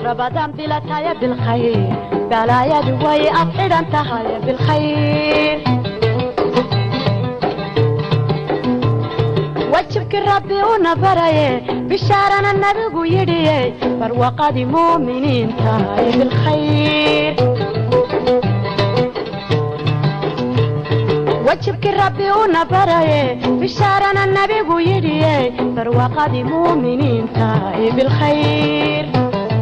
رمضان بلا تايا بالخير بلايا دوي أفعل أنت هاي بالخير وجهك ربي ونبري بشارنا النبي يدي برواقة مؤمنين تاي بالخير وجهك ربي ونبري بشارنا النبي يدي برواقة مؤمنين تاي بالخير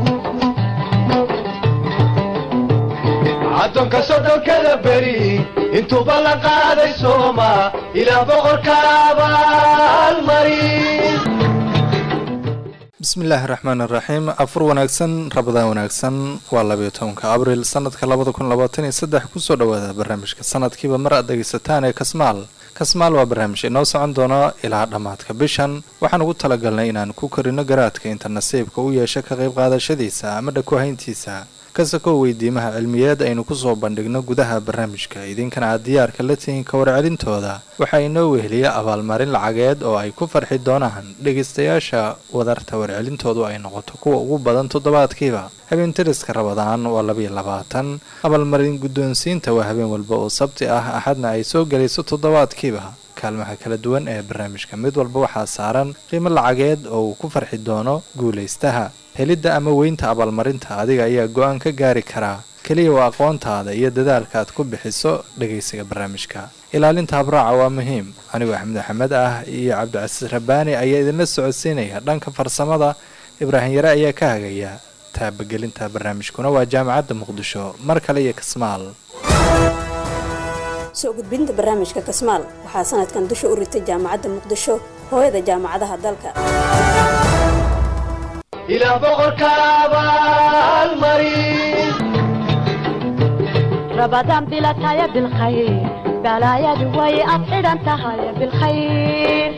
caddoonka sodhonkada beri intuuba la qaaday sooma ilaa boqorka abaalmarin bismillaahi raxmaan iraxiim afur wanaagsan rabadaan wanaagsan waa labayo tobanka abriil sanadka labada kun labaatan iyo saddex kusoo dhawaada barnaamijka sanadkiiba mar aad dhegaysataan ee kasmaal kasmaal waa barnaamij inoo socon doono ilaa dhammaadka bishan waxaan ugu talagalnay inaan ku korino garaadka inta nasiibka u yeesha ka qayb qaadashadiisa ama dhakuhayntiisa kasakoo weydiimaha cilmiyeed aynu kusoo bandhigno gudaha barnaamijka idinkana aad diyaarka la tihiin ka warcelintooda waxaa inoo weheliya abaalmarin lacageed oo ay ku farxi doonaan dhegaystayaasha wadarta warcelintoodu ay noqoto kuwa ugu badan toddobaadkiiba habeen tiriska rabadaan waa labayo labaatan abaalmarin guddoonsiinta waa habeen walba oo sabti ah axadna ay soo gelayso toddobaadkiiba kaalmaha kala duwan ee barnaamijka mid walba waxaa saaran qiimo lacageed oo uu ku farxi doono guulaystaha helidda ama weynta abaalmarinta adiga ayaa go-aan ka gaari karaa keliya waa aqoontaada iyo dadaalka aad ku bixiso dhegaysiga barnaamijka ilaalinta habraaca waa muhiim anigoo axmed axmed ah iyo cabdicasiis rabbaani ayaa idinla socodsiinaya dhanka farsamada ibraahim yare ayaa ka hagaya taabagelinta barnaamijkuna waa jaamacadda muqdisho mar kale iyo kasmaal soo gudbinta barnaamijka kasmaal waxaa sanadkan dusha u ritay jaamacadda muqdisho hooyada jaamacadaha dalka ilaa boqorka abaalmarin رمضان بلا تايا بالخير بلايا دوي أفعل أنت هاي بالخير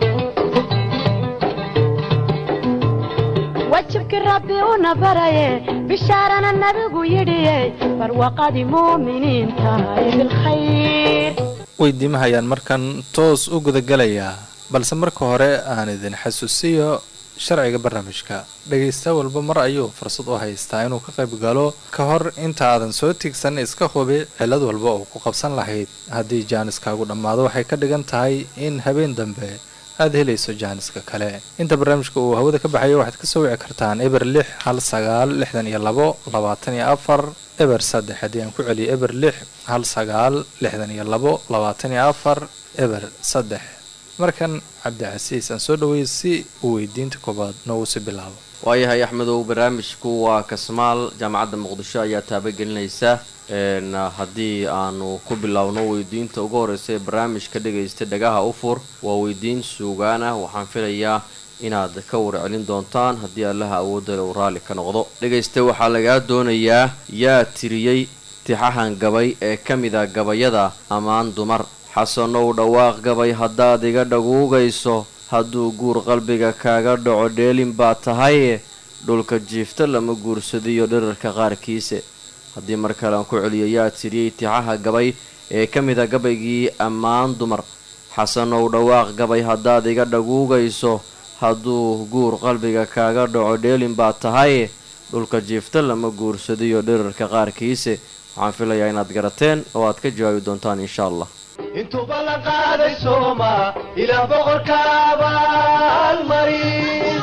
وجهك ربي ونبري بشارنا النبي يدي برواقة مؤمنين تاي بالخير weydiimaha ayaan markan toos u gudagalayaa balse marka hore aan idin xasuusiyo sharciga barnaamijka dhegaysta walba mar ayuu fursad u haystaa inuu ka qayb galo ka hor inta aadan soo tigsan iska hubi cilad walba oo ku qabsan lahayd haddii jaaniskaagu dhammaado waxay ka dhigan tahay in habeen dambe aada helayso jaaniska kale inta barnaamijka uu hawada ka baxayo waxaad ka soo wici kartaan eber lix hal sagaal lixdan iyo labo labaatan iyo afar eber saddex haddii aan ku celiyo eber lix hal sagaal lixdan iyo labo labaatan iyo afar eber saddex markan cabdicasiis aan soo dhaweeyay si uu weydiinta koobaad noogu si bilaabo waayahay axmedow barnaamijku waa kasmaal jaamacadda muqdisho ayaa taabagelinaysa n haddii aanu ku biloawno weydiinta ugu horreysa ee barnaamijka dhagaysta dhagaha u fur waa weydiin suugaan ah waxaan filayaa inaad ka warcelin doontaan haddii allaha awoodda uu raalli ka noqdo dhegaysta waxaa lagaa doonayaa yaa tiriyey tixahan gabay ee ka mid a gabayada ammaan dumar xasanow dhawaaq gabay haddaad iga dhaguugayso hadduu guur qalbiga kaaga dhaco dheelin baa tahaye dhulka jiifta lama guursadiyo dhirarka qaarkiise haddii mar kale aan ku celiyo yaa tiriyey tixaha gabay ee ka mid a gabaygii ammaan dumar xasanow dhawaaq gabay haddaad iga dhaguugayso hadduu guur qalbiga kaaga dhaco dheelin baa tahaye dhulka jiifta lama guursadiyo dhirarka qaarkiise waxaan filayaa inaad garateen oo aad ka jawaabi doontaan insha allah intuuba la qaaday sooma ilaa boqorka abaalmarin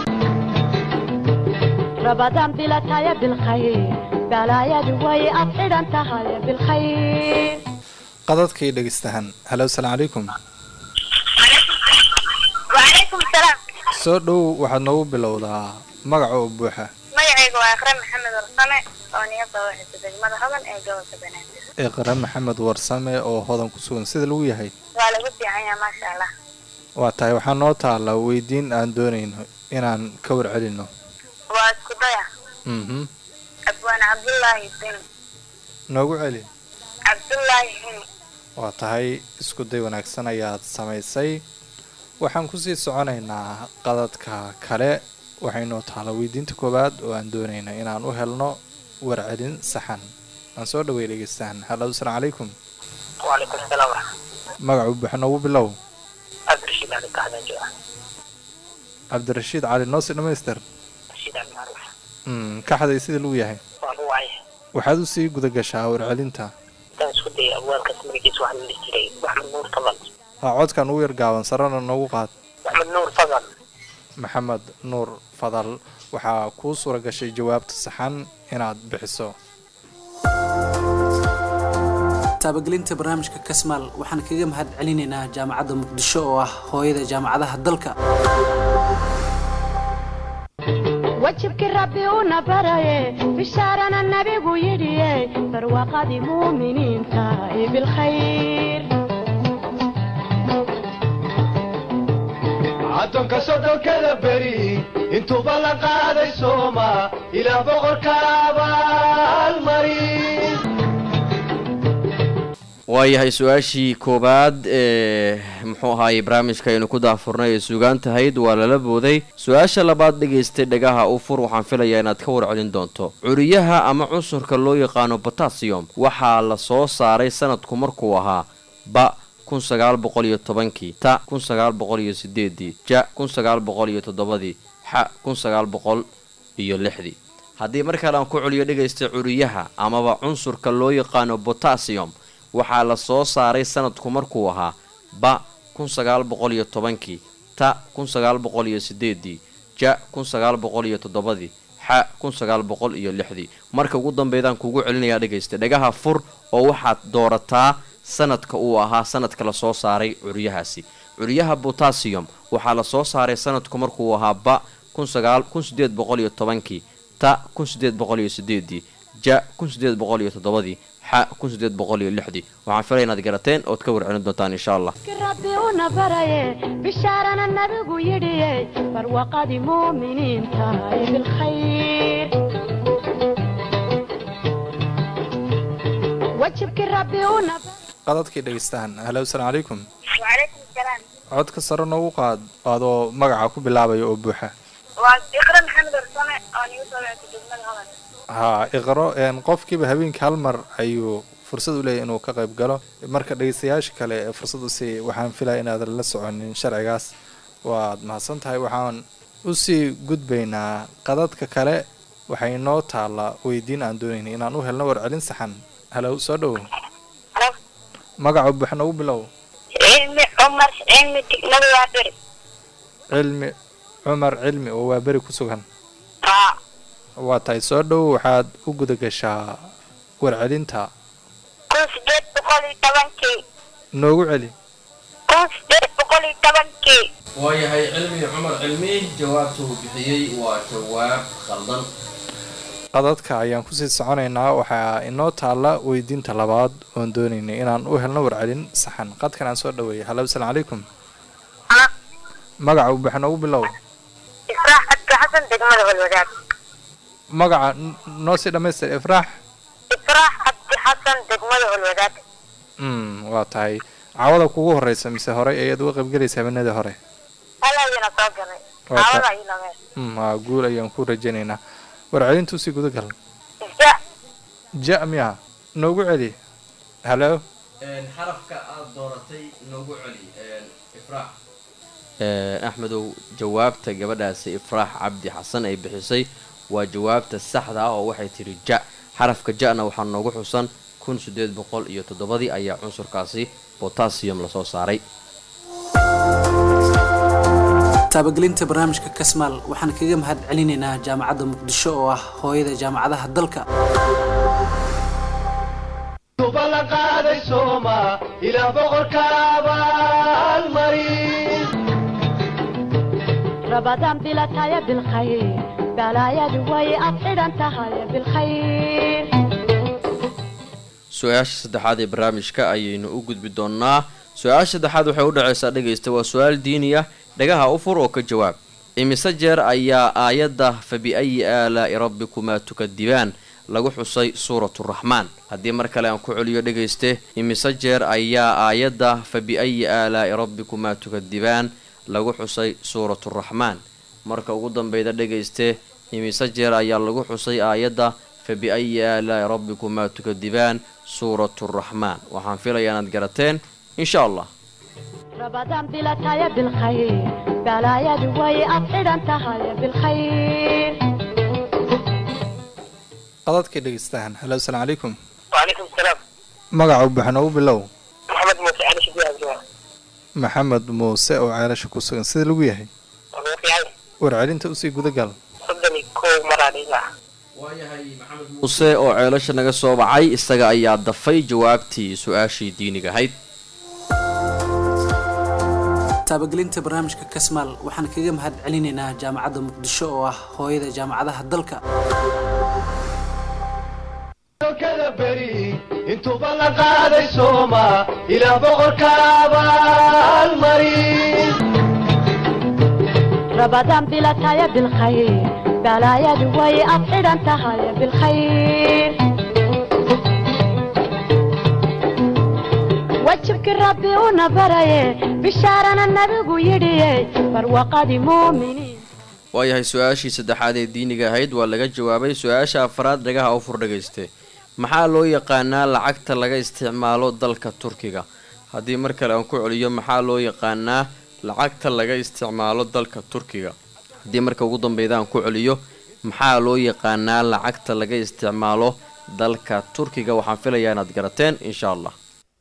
رمضان بلا تايا بالخير بلايا دوي أفعل أنت هاي بالخير qadadkii dhegaystahan halo asalaamu calaykum وعليكم السلام soo dhow waxaad noogu bilowdaa magaca oo buuxa magacayga waa iqra maxamed warsame oo niyada waxaysa degmada hodan ee gobolka banaadir iqra maxamed warsame oo hodan ku sugan sida lagu yahay waa lagu fiican yahay maasha allah waa tahay waxaa noo taallaa weydiin aan doonayno inaan ka warcelino waa isku daya mhm abwaan cabdullaahi hini noogu celi cabdullaahi hini waa tahay isku day wanaagsan ayaad samaysay waxaan kusii soconaynaa qadadka kale waxaynoo taala weydiinta koowaad oo aan doonayna inaan u helno warcelin saxan aan soo dhaway dhegeystahan hallo asalaamu calaykum وعليكم السلام ورحمة magacu buuxa noogu bilow عبد الرشيد علي كهذا جوا cabdirashiid cali noosi dhamaystir رشيد علي معروف Mm, kaxday sida lagu yahay waa lagu wacay waxaad usii guda gashaa warcelinta intaan isku dayay abwaalkaas magaciisa waxaa la dhihi jiray maxmed nuur fadal ha codkan ugu yar gaaban sarana noogu qaad maxmed nuur fadal maxamed nuur fadal waxaa kuu suura gashay jawaabta saxan inaad bixiso taabagelinta barnaamijka kasmaal waxaan kaga mahad celinaynaa jaamacadda muqdisho oo ah hooyada jaamacadaha dalka wajibkii rabbi una baraye bishaarana nabigu yidhiye barwaaqadii muuminiinta ee bilkhayr addoonka soddonkada beri intuuba la qaaday sooma ilaa boqorka abaalmari waayahay su-aashii koowaad ee muxuu ahaayey barnaamijka aynu ku daafurnay ee sugaan tahayd waa lala booday su-aasha labaad dhegaystay dhagaha u fur waxaan filayaa inaad ka warcelin doonto curiyaha ama cunsurka loo yaqaano botasiyom waxaa la soo saaray sanadku markuu ahaa ba kun sagaal boqol iyo tobankii ta kun sagaal boqol iyo sideedii ja kun sagaal boqol iyo toddobadii xa kun sagaal boqol iyo lixdii haddii mar kale aan ku celiyo dhegaystay curiyaha amaba cunsurka loo yaqaano botasiyom waxaa la soo saaray sanadku markuu ahaa ba kun sagaal boqol iyo tobankii ta kun sagaal boqol iyo sideedii ja kun sagaal boqol iyo toddobadii xa kun sagaal boqol iyo lixdii marka ugu dambeydaan kugu celinayaa dhegaysta dhagaha fur oo waxaad doorataa sanadka uu ahaa sanadka la soo saaray curyahaasi curyaha botasiyom waxaa la soo saaray sanadku markuu ahaa ba kun sagaal kun sideed boqol iyo tobankii ta kun sideed boqol iyo sideedii ja kun sideed boqol iyo toddobadii xa kun sideed boqol iyo lixdii waxaan filaya inaad garateen ood ka warcelin doontaan insha allah ki rabbi una baraye bishaarana nabigu yidhiye barwaaqadii muuminiinta ee bilkhayr wajibkii rabbi una qadadkii dhegaystaan halo asalaamu calaykum wacalaykum salaam codka sare noogu qaad adoo magaca ku bilaabaya oo buuxa waa iqra maxamed orsame oo nigu soo wactay degmada hodan haa iqro een, qofkiiba habeenkii hal mar ayuu fursad u leeyahy inuu ka qayb galo marka dhegaystayaasha kale ee fursad usii waxaan filaya inaadan la soconin sharcigaas waad mahadsan tahay waxaan usii gudbaynaa qadadka kale waxay noo taallaa weydiin aan doonaynay inaan u helno warcelin saxan halow soo dhowo magaca buuxa noogu bilow cilmi cumar cilmi degmada waa beri cilmi cumar cilmi oo waa beri ku sugan haa waa tahay soo dhowo waxaad u guda gashaa warcelinta kun sideed boqol iyo tobankii noogu celi kun sideed boqol iyo tobankii waayahay cilmi cumar cilmi jawaabta uu bixiyey waa jawaab khaldan qadadka ayaan kusii soconaynaa waxaa inoo taalla weydiinta labaad oon doonaynay inaan u helno warcelin saxan qadkan aan soo dhaweeyay halo asalaamu calaykum magaca buuxa noogu bilow israax cabdi xasan degmada walwadaag magaca n- noo sii dhammaystir ifraax israax cabdi xasan degmada walwadaag mm waa tahay cawada kugu horeysa mise horey ayaad uga qaybgelaysa habeenadii hore halayana soo galay Waa ta- caawada iyo lamee mm waa guul ayaan ku rajaynaynaa warcelintu sii guda gal ja ja miya noogu celi halo xarafka aad dooratay noogu celi ifraax axmedow jawaabta gabadhaasi ifraax cabdi xasan ay bixisay waa jawaabta saxda ah oo waxay tidhi ja xarafka ja-na waxaa noogu xusan kun sideed boqol iyo toddobadii ayaa cunsurkaasi botasiyum lasoo saaray taabagelinta barnaamijka kasmaal waxaan kaga mahad celinaynaa jaamacadda muqdisho oo ah hooyada jaamacadaha dalka tuba la qaaday sooma ilaa boqorka abaalmari رمضان بلا تايا بالخير بلايا دواي أبعد تهايا بالخير su-aasha saddexaad ee barnaamijka ayaynu u gudbi doonnaa su-aasha saddexaad waxay u dhacaysaa dhegaysta waa su-aal diini ah dhagaha u fur oo ka jawaab imise jeer ayaa aayadda fa bi-ayi aalaa'i rabbikumaa tukadibaan lagu xusay suuraturaxmaan haddii mar kale aan ku celiyo dhegayste imise jeer ayaa aayadda fa bi-ayi aalaa'i rabbikumaa tukadibaan lagu xusay suuraturaxmaan marka ugu dambeyda dhegayste imise jeer ayaa lagu xusay aayadda fa bi-ayi aalaa'i rabbikumaa tukadibaan suuraturaxmaan waxaan filayaa inaad garateen insha allah رمضان بلا تايا بالخير بلايا دواي أبعد تهايا بالخير qadadkii dhegeystahan halo asalaamu calaykum وعليكم السلام magaca u baxan ugu bilow محمد موسى علي شبيه الجوار maxamed muuse oo ceelasha ku sugan sida lagu yahay في عين warcelinta usii gudagal صدني كو مرة ليلة muuse oo ceelasha naga soo bacay isaga ayaa dafay jawaabtii su-aashii diiniga ahayd taabagelinta barnaamijka kasmaal waxaan kaga mahad celinaynaa jaamacadda muqdisho oo ah hooyada jaamacadaha dalka kada beri intuuba la qaaday sooma ilaa boqorka abaalmarin رمضان بلا تايا بالخير بلايا دوي أفعل أنت هاي بالخير وجهك ربي ونبري بشارنا النبي يدي فروقة مؤمنين waayahay su-aashii saddexaad ee diiniga ahayd waa laga jawaabay su-aasha afraad dhagaha u fur dhagayste maxaa loo yaqaanaa lacagta laga isticmaalo dalka turkiga haddii mar kale aan ku celiyo maxaa loo yaqaanaa lacagta laga isticmaalo dalka turkiga haddii marka ugu dambeyda aan ku celiyo maxaa loo yaqaanaa lacagta laga isticmaalo dalka turkiga waxaan filayaa inaad garateen insha allah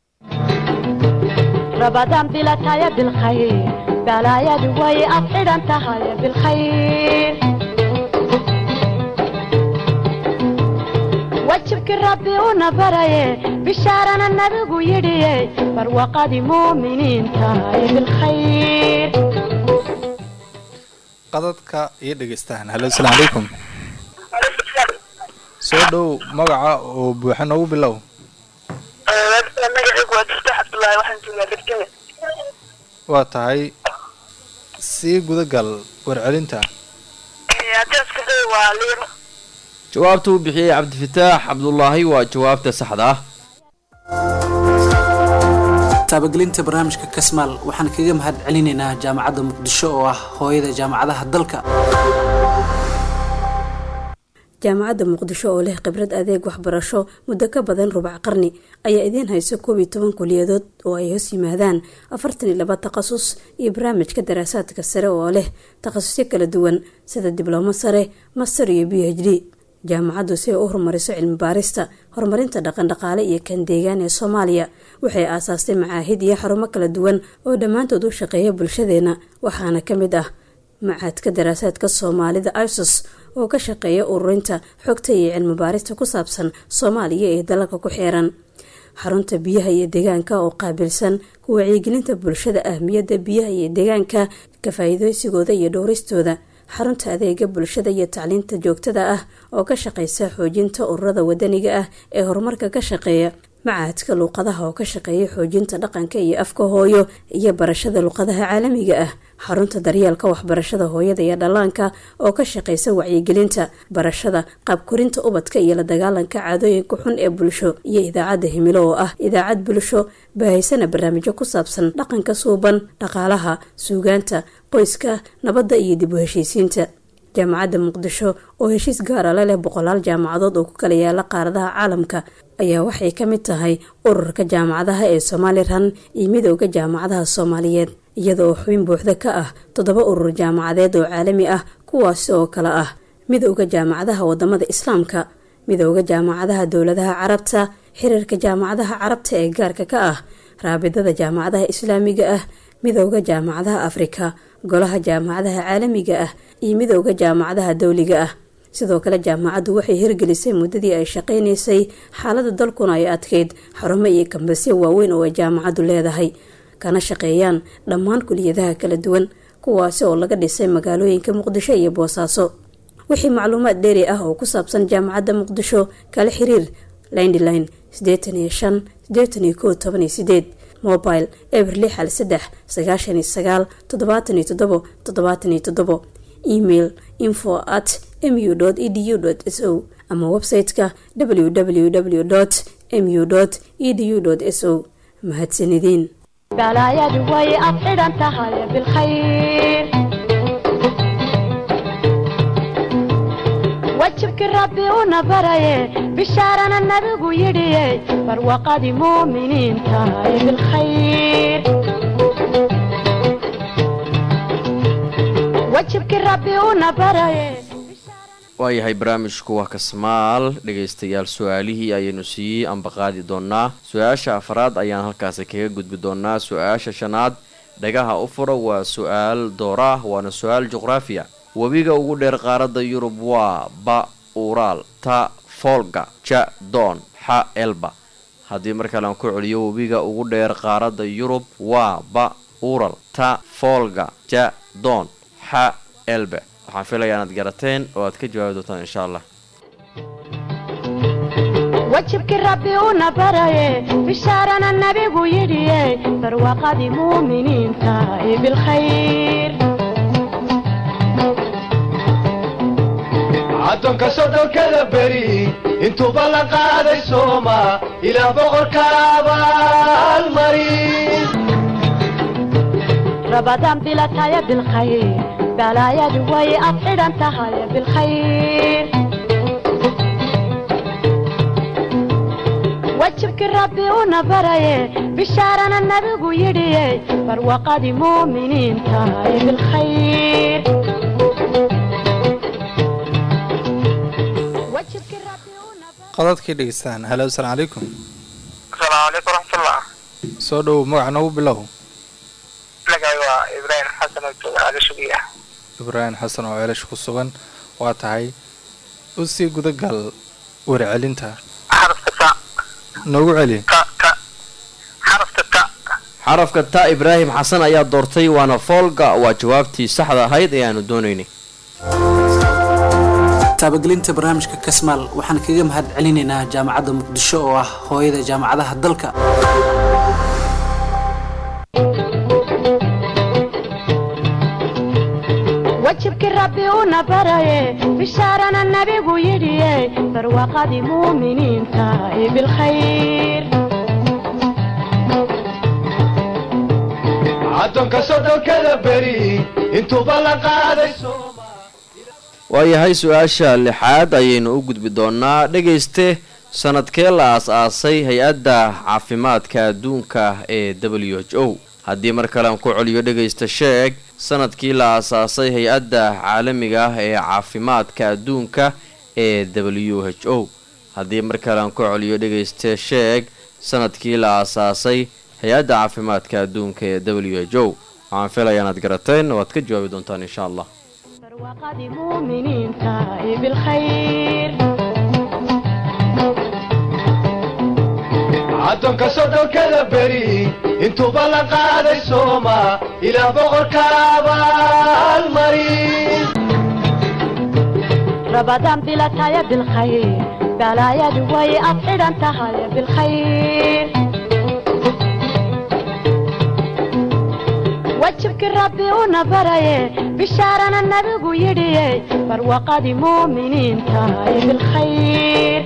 رمضان بلا تايا بالخير بلايا دوي أفعل أنت هاي بالخير وجهك ربي ونبري بشارنا النبي يدي فروقة مؤمنين تاي بالخير qadadka iyo dhegeystahan halo asalaamu calaykum وعليكم السلام soo dhow magaca oo buuxa noogu bilow magacaygu waa jiftaax cabdullaahi waxaan joogaa degdega waa tahay sii gudagal warcelinta haddii iska day waa liiro jawaabta uu bixiyey cabdifataax cabdulaahi waa jawaabta saxda ah taabagelinta barnaamijka kasmaal waxaan kaga mahad celinaynaa jaamacadda muqdisho oo ah hooyada jaamacadaha dalka jaamacadda muqdisho oo leh khibrad adeeg waxbarasho muddo ka badan rubac qarni ayaa idiin hayso koob iyo toban kuliyadood oo ay hoos yimaadaan afartan iyo laba takhasus iyo barnaamijka daraasaadka sare oo leh takhasusyo kala duwan sida diblomo sare master iyo b h d jaamacaddu si ay u horumariso cilmi baarista horumarinta dhaqandhaqaale iyo kan deegaan ee soomaaliya waxay aasaastay macaahid iyo xarumo kala duwan oo dhammaantood u shaqeeya bulshadeena waxaana ka mid ah macaadka daraasaadka soomaalida isos oo ka shaqeeya ururinta xogta iyo cilmi baarista ku saabsan soomaaliya ee dalalka ku xeeran xarunta biyaha iyo deegaanka oo qaabilsan ku wacyigelinta bulshada ahmiyadda biyaha iyo deegaanka ka faa-iideysigooda iyo dhowristooda xarunta adeega bulshada iyo tacliinta joogtada ah oo ka shaqeysa xoojinta ururada wadaniga ah ee horumarka ka shaqeeya macaadka luuqadaha oo ka shaqeeya xoojinta dhaqanka iyo afka hooyo iyo barashada luuqadaha caalamiga ah xarunta daryeelka waxbarashada hooyada iyo dhallaanka oo ka shaqeysa wacyigelinta barashada qaabkorinta ubadka iyo la dagaalanka caadooyinka xun ee bulsho iyo idaacadda himilo oo ah idaacad bulsho baahaysana barnaamijyo ku saabsan dhaqanka suuban dhaqaalaha suugaanta qoyska nabadda iyo dib u heshiisiinta jaamacadda muqdisho oo heshiis gaara la leh boqolaal jaamacadood oo ku kala yaala qaaradaha caalamka ayaa waxay ka mid tahay ururka jaamacadaha ee somalilan iyo midooda jaamacadaha soomaaliyeed iyada oo xubin buuxda ka ah toddoba urur jaamacadeed oo caalami ah kuwaasi oo kale ah midooda jaamacadaha wadamada islaamka midooda jaamacadaha dowladaha carabta xiriirka jaamacadaha carabta ee gaarka ka ah raabidada jaamacadaha islaamiga ah midooda jaamacadaha afrika golaha jaamacadaha caalamiga ah iyo midooda jaamacadaha dowliga ah sidoo kale jaamacaddu waxay hirgelisay muddadii ay shaqaynaysay xaalada dalkuna ay adkeyd xarumo iyo kambasyo waaweyn oo ay jaamacaddu leedahay kana shaqeeyaan dhammaan kuliyadaha kala duwan kuwaasi oo laga dhisay magaalooyinka muqdisho iyo boosaaso wixii macluumaad dheeri ah oo ku saabsan jaamacadda muqdisho kala xiriir lindline sideetan iyo shan sideetan iyo kow toban iyo sideed mobile eber lix hal saddex sagaashan iyo sagaal toddobaatan iyo toddobo toddobaatan iyo toddobo email info at mu edu s o ama website-ka www mu edu s o mahadsanideen balaayadu way afxidhan tahay bilkhayr wajibkii rabbi una baraye bishaarana nabigu yidhiye barwaqadii muuminiin tahay bilkhayr wajibkii rabbi una baraye waayahay barnaamijku waa kasmaal dhegaystayaal su-aalihii ayaynu sii ambaqaadi doonaa su-aasha afraad ayaan halkaasi kaga gudbi doonaa su-aasha shanaad dhagaha u fura waa su-aal doora ah waana su-aal juqraafiya webiga ugu dheer qaaradda yurub waa ba uuraal ta folga ja doon xa elba haddii mar kale aan ku celiyo webiga ugu dheer qaaradda yurub waa ba ural ta folga ja doon xa elbe waxaan filayaa inaad garateen oo aad ka jawaabi doontaan insha allah wajibkii rabbi una baraye bishaarana nabigu yidhiye barwaaqadii muuminiinta ee bilkhayr addoonka soddonkada beri intuuba la qaaday sooma ilaa boqorka abaalmari rabadaan bilataya bilkhayr balaayadu way ad xidhan tahay bilkhayr wajibkii rabbi una baraye bishaarana nabigu yidhiye barwaaqadii muuminiinta ee bilkhayr wajibkii rabbi una bara- qodadkii dhegeystaan halo asalaamu calaykum asalaamu calaykum waraxmatullah soo dhowow magaca noogu bilow magacay waa ibraahim xasan oo jooga agashugiya ibraahim xasan oo ceelash ku sugan waa tahay u sii gudagal warcelinta xarafka ta noogu celi ta ta xarafka ta xarafka ta ibraahim xasan ayaa doortay waana foolga waa jawaabtii saxda ahayd ee aanu doonaynay taabagelinta barnaamijka kasmaal waxaan kaga mahad celinaynaa jaamacadda muqdisho oo ah hooyada jaamacadaha dalka wajibkii rabbi una baraye bishaarana nabigu yidhiye barwaaqadii muuminiinta ee bilkhayr addoonka soddonkada beri intuuba la qaaday sooma waayahay su-aasha lixaad ayaynu u gudbi doonaa dhegayste sanadkee la aas-aasay hay-adda caafimaadka adduunka ee w h o haddii mar kale aan ku celiyo dhegaysta sheeg sanadkii la aasaasay hay-adda caalamiga ah ee caafimaadka adduunka ee w h o haddii mar kale aan ku celiyo dhegaysta sheeg sanadkii la aasaasay hay-adda caafimaadka adduunka ee w h o waxaan filayaa inaad garateen oo aad ka jawaabi doontaan insha allah barwaaqadii muuminiinta ee bilkhayr addoonka soddonkada beri intuuba la qaaday sooma ilaa boqorka abaalmari rabadaan bilataya bilkhayr balaayadu way ad xidhan tahay bilkhayr wajibkii rabbi una baraye bishaarana nabigu yidhiye barwaaqadii muuminiinta ee bilkhayr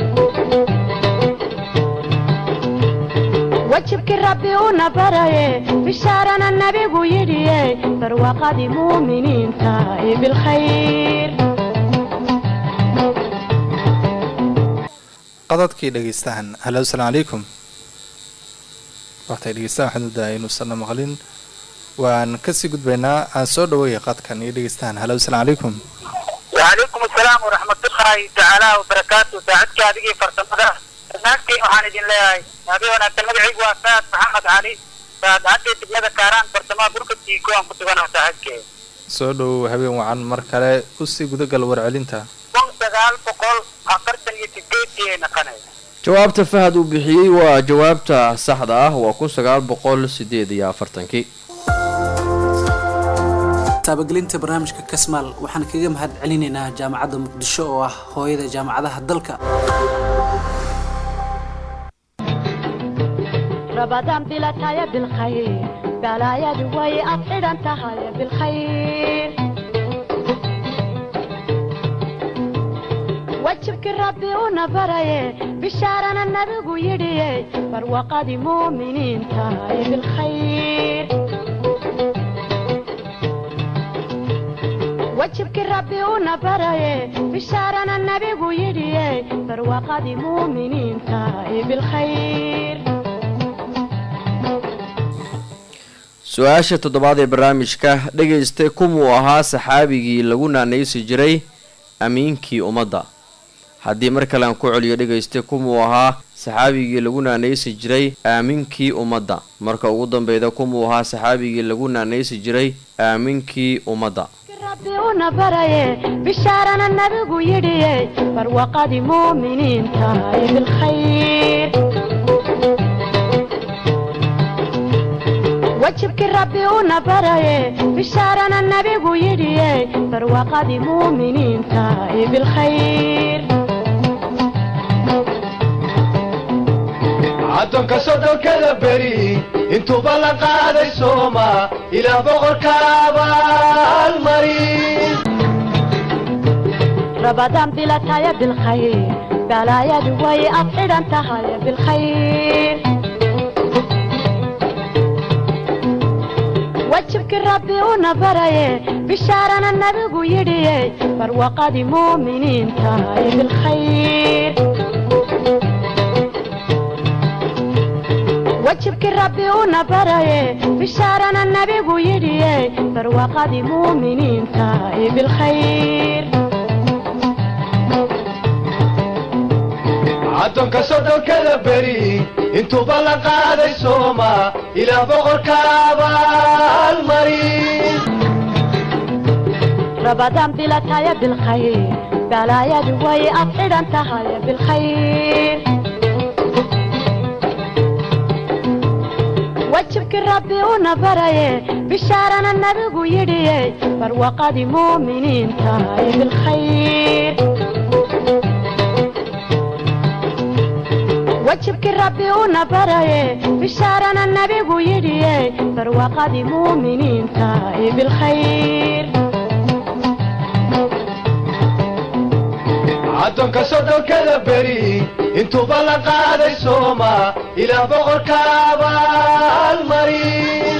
wajibkii rabbi una baraye bishaarana nabigu yidhiye barwaaqadii muuminiinta ee bilkhayr qodadkii dhegeystaan halo asalaamu calaykum waxtay dhegeystaan waxaan udahay inuusanna maqlin waan kasii gudbaynaa aan soo dhaweeya qadkan iyo dhegeystaan halo asalaamu calaykum wacalaykum asalaam waraxmatullaahi tacaala wabarakaatu saacadka adigii farsamada dhammaantiin waxaan idin leeyahay nabi wanaagsan magacaygu waa saad maxamed cali saad haddii degmada kaaraan bartamaha burka tiiko aan ku suganaha saacadkee soo dhowow habeen wacan mar kale usii gudagal warcelinta kun sagaal boqol afartan iyo sideedii ay naqanay jawaabta fahad uu bixiyey waa jawaabta saxda ah waa kun sagaal boqol sideed iyo afartankii taabagelinta barnaamijka kasmaal waxaan kaga mahad celinaynaa jaamacadda muqdisho oo ah hooyada jaamacadaha dalka rabadaan bilataya bilkhayr balaayadu way ad xidhan tahay bilkhayr wajibkii rabbi una baraye bishaarana nabigu yidhiye barwaaqadii muuminiinta ee bilkhayr wajibkii rabbi una baraye bishaarana nabigu yidhiye barwaaqadii muuminiinta ee bilkhayr su-aasha toddobaad ee barnaamijka dhegaysta kumuu ahaa saxaabigii lagu naanaysi jiray amiinkii ummadda haddii mar kale aan ku celiyo dhegaysta kumuu ahaa saxaabigii lagu naanaysi jiray aaminkii ummadda marka ugu dambeyda kumuu ahaa saxaabigii lagu naanaysi jiray aaminkii ummadda rabbi una baraye bishaarana nabigu yidhiye barwaqadii muuminiinta ee bilkhayr wajibkii rabbi una baraye bishaarana nabigu yidhiye barwaqadii muuminiinta ee bilkhayr caddoonka soddonkada beri intuuba la qaaday sooma ilaah boqorka abaalmarin rabadaan bilataya bilkhayr balaayadu way ad xidhan tahay bilkhayr wajibkii rabbi una baraye bishaarana nabigu yidhiye barwaqadii muuminiinta ee bilkhayr wajibkii rabbi una baraye bishaarana nabigu yidhiye barwaqadii muuminiinta ee bilkhayr caddoonka soddonkada beri intuuba la qaaday sooma ilaah boqorka abaalmarin rabadaan bilataya bilkhayr balaayadu way ad xidhan tahay bilkhayr wajibkii rabbi una baraye bishaarana nabigu yidhiye barwaqadii muuminiinta ee bilkhayr wajibkii rabbi una baraye bishaarana nabigu yidhiye barwaqadii muuminiinta ee bilkhayr caddoonka soddonkada beri intuuba la qaaday sooma ilaah boqorka abaalmarin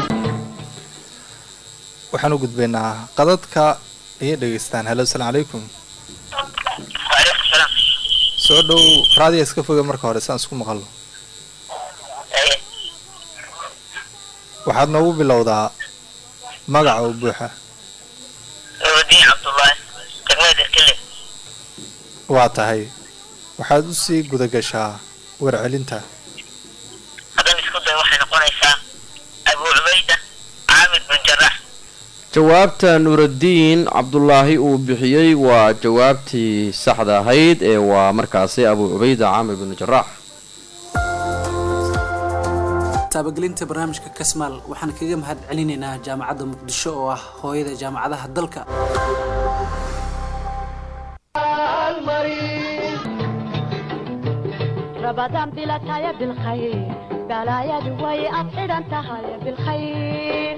waxaan u gudbaynaa qadadka iyo dhegeystaan halo asalaamu calaykum waaleykum salaam soo dhow raadiya iska foga marka hore saan isku maqalno waxaad noogu bilowdaa magaca oo buuxa nurudiin cabdullaahi degmada irkile waa tahay waxaad usii guda gashaa warcelinta haddana isku day waxay noqonaysaa abu cubayda caamir bin jaraax jawaabta nuuraddiin cabdulaahi uu bixiyey waa jawaabtii saxda ahayd ee waa markaasi abu cubayda caamir binu jaraax taabagelinta barnaamijka kasmaal waxaan kaga mahad celinaynaa jaamacadda muqdisho oo ah hooyada jaamacadaha dalka rabadaan bilataya bilkhayr balaayadu way ad xidhan tahay bilkhayr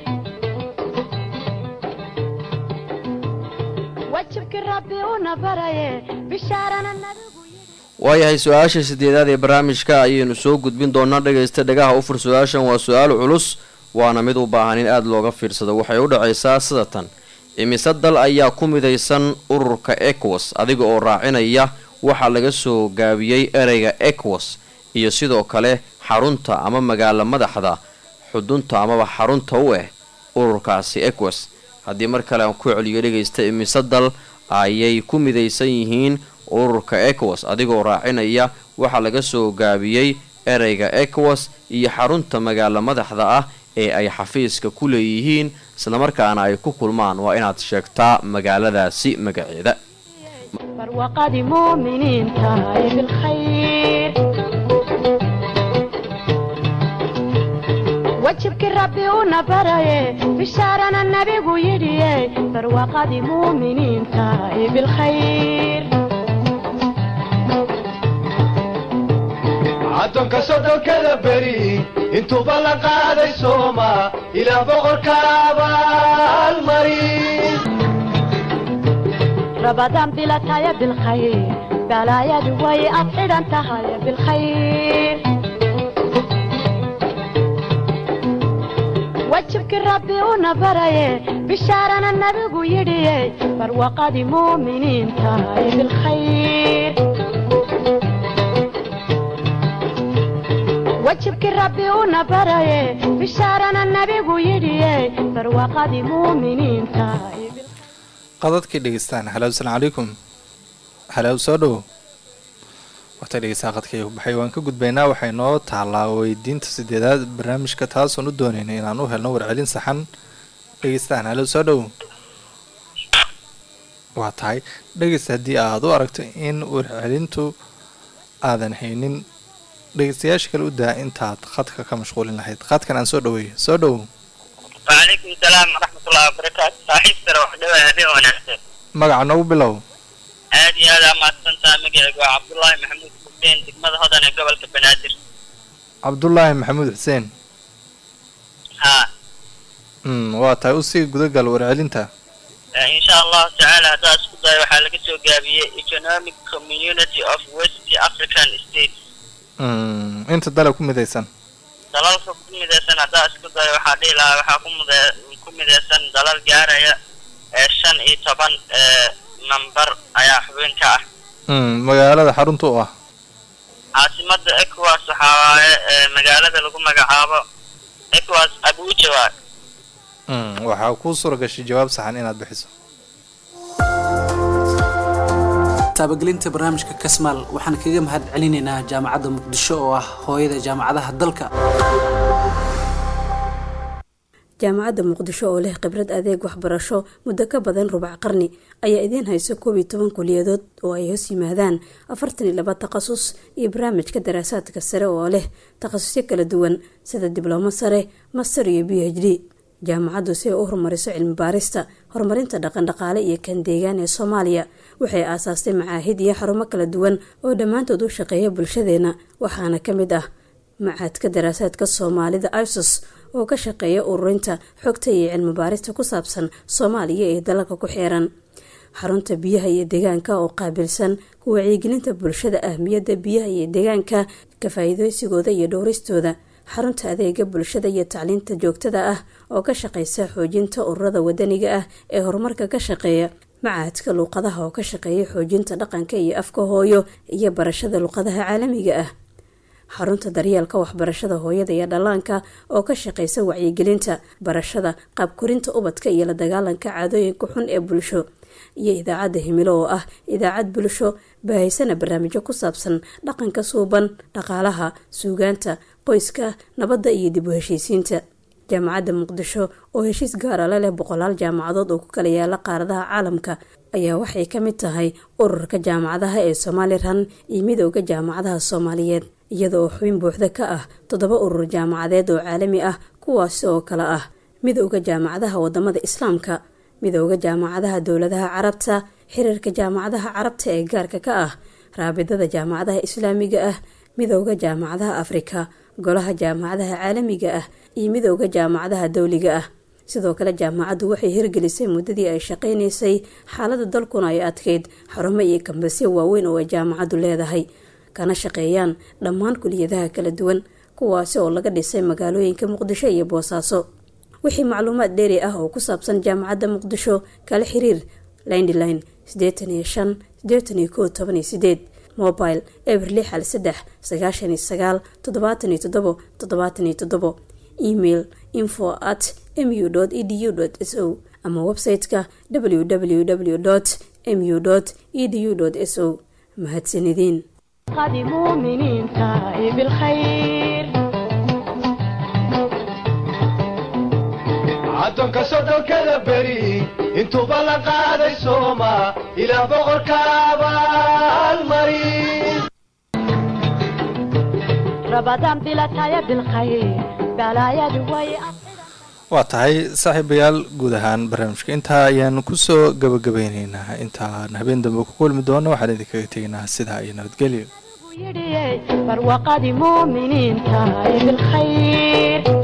wajibkii rabbi una baraye bishaarana nabigu waayahay su-aasha sideedaad ee barnaamijka ayaynu soo gudbin doonaa dhagaysta dhagaha u fur su-aashan waa su-aal culus waana mid u baahan in aada looga fiirsado waxay u dhacaysaa sida tan imise dal ayaa ku midaysan ururka ecowas adiga oo raacinaya waxaa laga soo gaabiyey ereyga ecowas iyo sidoo kale xarunta ama magaalo madaxda xudunta amaba xarunta u ah ururkaasi ecowas haddii mar kale aan ku celiyo dhegaysta imise dal ayay ku midaysan yihiin ururka ecowas adigoo raacinaya waxaa laga soo gaabiyey ereyga ecowas iyo xarunta magaalo madaxda ah ee ay xafiiska ku leeyihiin islamarkaana ay ku kulmaan waa inaad sheegtaa magaaladaasi magaceeda barwaqadii muuminiinta ee bilkhayr wajibkii rabbi una baraye bishaarana nabigu yidhiye barwaqadii muuminiinta ee bilkhayr caddoonka soddonkada beri intuuba la qaaday sooma ilaah boqorka abaalmarin rabadaan bilataya bilkhayr balaayadu way ad xidhan tahay bilkhayr wajibkii rabbi una baraye bishaarana nabigu yidhiye barwaqadii muuminiinta ee bilkhayr wajibkii rabbi una baraye bishaarana nabigu yidhiye barwaqadii muuminiinta ee bil- qadadkii dhegeystaan halo asalaamu calaykum halow soo dhowo waqti dhegeysaa qadkay baxay waan ka gudbaynaa waxay noo taalaa weydiinta sideedaad barnaamijka taasoon u doonayna inaan u helno warcelin saxan dhegeystaan halow soo dhowo waa tahay dhegeysta haddii aad u aragto in warcelintu aadan haynin dhegeystayaasha kale u daa intaad khadka ka mashquulin lahayd khadkan aan soo dhaweeyo soo dhowo وعليكم السلام ورحمة الله وبركاته صاحب سر وحدة هذه وناسة magaca noogu bilow عادي هذا ما تنسى مقعد عبد الله محمود حسين دقمة هذا قبل كبنادر cabdullaahi maxamuud xuseen ها mm, waa tahay usii gudagal warcelinta إن شاء الله تعالى هذا اسكت وحالك سو قابية Economic Community of West African States mm, inta dale ku midaysan dalalka ku midaysan haddaa isku dayo waxaa dhihi lahaa waxaa ku mid- ku midaysan dalal gaaraya ee shan iyo toban ee nambar ayaa xubin ka ah mm, magaalada xarunta u ah caasimada ecowas waxaa waaye ee magaalada lagu magacaabo ecowas abuja waa mm, waxaa kuu suura gashay jawaab saxan inaad bixiso taabagelinta barnaamijka kasmaal waxaan kaga mahad celinaynaa jaamacadda muqdisho oo ah hooyada jaamacadaha dalka jaamacadda muqdisho oo leh khibrad adeeg waxbarasho muddo ka badan rubac qarni ayaa idiin hayso koob iyo toban kuliyadood oo ay hoos yimaadaan afartan iyo laba takhasus iyo barnaamijka daraasaadka sare oo leh takhasusyo kala duwan sida diblomo sare master iyo b h d jaamacaddu si ay u horumariso cilmi baarista horumarinta dhaqandhaqaale iyo kan deegaan ee soomaaliya waxay aasaastay macaahid iyo xarumo kala duwan oo dhammaantood u shaqeeya bulshadeena waxaana ka mid ah macaadka daraasaadka soomaalida isos oo ka shaqeeya ururinta xogta iyo cilmi baarista ku saabsan soomaaliya ee dalalka ku xeeran xarunta biyaha iyo deegaanka oo qaabilsan ku wacyigelinta bulshada ahmiyadda biyaha iyo deegaanka ka faa-iideysigooda iyo dhowristooda xarunta adeega bulshada iyo tacliinta joogtada ah oo ka shaqeysa xoojinta ururada wadaniga ah ee horumarka ka shaqeeya macaadka luuqadaha oo ka shaqeeya xoojinta dhaqanka iyo afka hooyo iyo barashada luuqadaha caalamiga ah xarunta daryeelka waxbarashada hooyada iyo dhallaanka oo ka shaqeysa wacyigelinta barashada qaabkorinta ubadka iyo la dagaalanka caadooyinka xun ee bulsho iyo idaacadda himilo oo ah idaacad bulsho baahaysana barnaamijyo ku saabsan dhaqanka suuban dhaqaalaha suugaanta qoyska nabadda iyo dib u heshiisiinta jaamacadda muqdisho oo heshiis gaara la leh boqolaal jaamacadood oo ku kala yaala qaaradaha caalamka ayaa waxay ka mid tahay ururka jaamacadaha ee somalilan iyo midooda jaamacadaha soomaaliyeed iyada oo xubin buuxda ka ah toddoba urur jaamacadeed oo caalami ah kuwaasi oo kale ah midooda jaamacadaha wadamada islaamka midooda jaamacadaha dowladaha carabta xiriirka jaamacadaha carabta ee gaarka ka ah raabidada jaamacadaha islaamiga ah midooda jaamacadaha afrika golaha jaamacadaha caalamiga ah iyo midooda jaamacadaha dowliga ah sidoo kale jaamacaddu waxay hirgelisay muddadii ay shaqaynaysay xaalada dalkuna ay adkeyd xarumo iyo kambasyo waaweyn oo ay jaamacaddu leedahay kana shaqeeyaan dhammaan kuliyadaha kala duwan kuwaasi oo laga dhisay magaalooyinka muqdisho iyo boosaaso wixii macluumaad dheeri ah oo ku saabsan jaamacadda muqdisho kala xiriir lindline sideetan iyo shan sideetan iyo kow toban iyo sideed mobile eber lix hal saddex sagaashan iyo sagaal toddobaatan iyo toddobo toddobaatan iyo toddobo email info at mu edu s o ama website-ka www mu edu s o mahadsanideen قد مؤمنين تاي بالخير caddoonka sodhonkada beri intuuba la qaaday sooma ilaa boqorka abaalmarin رمضان بلا تاي بالخير بلايا دوي waa tahay saaxiibayaal guud ahaan barnaamijka intaa ayaan kusoo gabagabeyneynaa intaan habeen dambe ku kulmi doono waxaan idinkaga tegaynaa sidaa iyo nabadgelyo يدي برواقة مؤمنين تاي بالخير